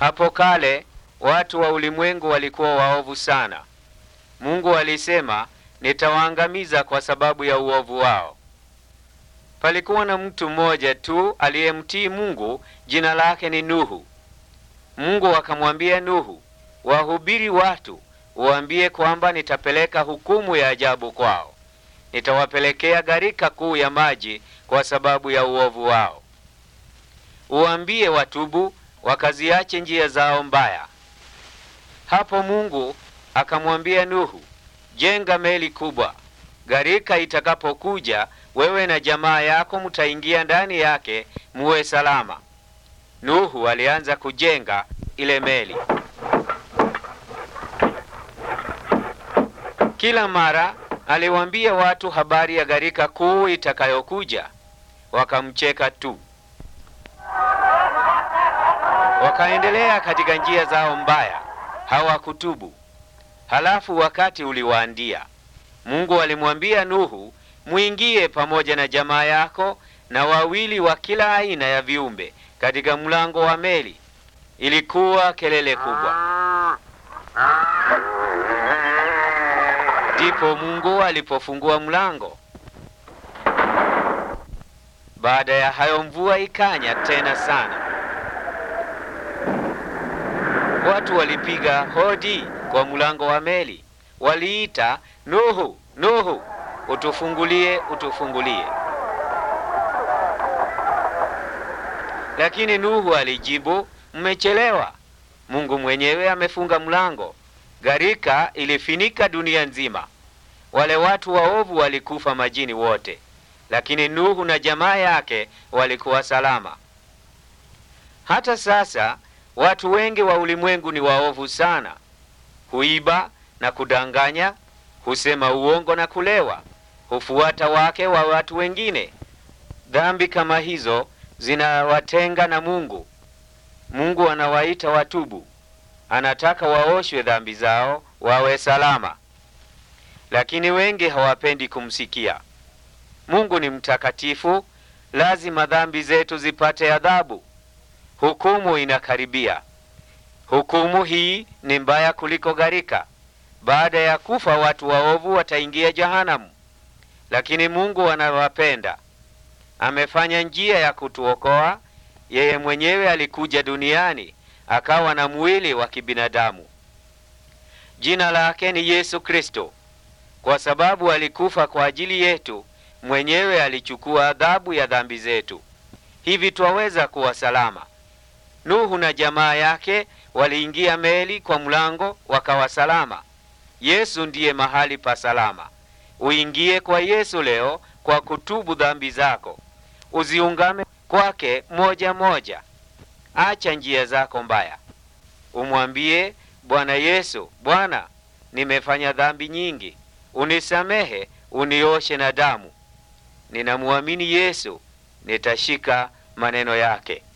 Hapo kale watu wa ulimwengu walikuwa waovu sana. Mungu alisema, nitawaangamiza kwa sababu ya uovu wao. Palikuwa na mtu mmoja tu aliyemtii Mungu, jina lake ni Nuhu. Mungu akamwambia Nuhu, wahubiri watu, uambie kwamba nitapeleka hukumu ya ajabu kwao. Nitawapelekea gharika kuu ya maji kwa sababu ya uovu wao. Uambie watubu, wakaziache njia zao mbaya. Hapo Mungu akamwambia Nuhu, jenga meli kubwa. Gharika itakapokuja, wewe na jamaa yako mtaingia ndani yake, muwe salama. Nuhu alianza kujenga ile meli. Kila mara aliwaambia watu habari ya gharika kuu itakayokuja, wakamcheka tu. Wakaendelea katika njia zao mbaya, hawakutubu. Halafu wakati uliwaandia, Mungu alimwambia Nuhu, mwingie pamoja na jamaa yako na wawili wa kila aina ya viumbe katika mlango wa meli. Ilikuwa kelele kubwa. Ndipo Mungu alipofungua mlango. Baada ya hayo, mvua ikanya tena sana. Watu walipiga hodi kwa mlango wa meli, waliita, Nuhu, Nuhu, utufungulie, utufungulie. Lakini Nuhu alijibu, mmechelewa. Mungu mwenyewe amefunga mlango. Gharika ilifinika dunia nzima. Wale watu waovu walikufa majini wote, lakini Nuhu na jamaa yake walikuwa salama. Hata sasa watu wengi wa ulimwengu ni waovu sana. Huiba na kudanganya, husema uongo na kulewa, hufuata wake wa watu wengine. Dhambi kama hizo zinawatenga na Mungu. Mungu anawaita watubu, anataka waoshwe dhambi zao wawe salama, lakini wengi hawapendi kumsikia. Mungu ni mtakatifu, lazima dhambi zetu zipate adhabu. Hukumu inakaribia. Hukumu hii ni mbaya kuliko gharika. Baada ya kufa watu waovu wataingia jahanamu, lakini Mungu anawapenda amefanya njia ya kutuokoa. Yeye mwenyewe alikuja duniani akawa na mwili wa kibinadamu. Jina lake ni Yesu Kristo. Kwa sababu alikufa kwa ajili yetu, mwenyewe alichukua adhabu ya dhambi zetu, hivi twaweza kuwa salama. Nuhu na jamaa yake waliingia meli kwa mlango, wakawa salama. Yesu ndiye mahali pa salama. Uingie kwa Yesu leo kwa kutubu dhambi zako, uziungame kwake moja moja. Acha njia zako mbaya, umwambie Bwana Yesu, Bwana, nimefanya dhambi nyingi, unisamehe, unioshe na damu. Ninamwamini Yesu, nitashika maneno yake.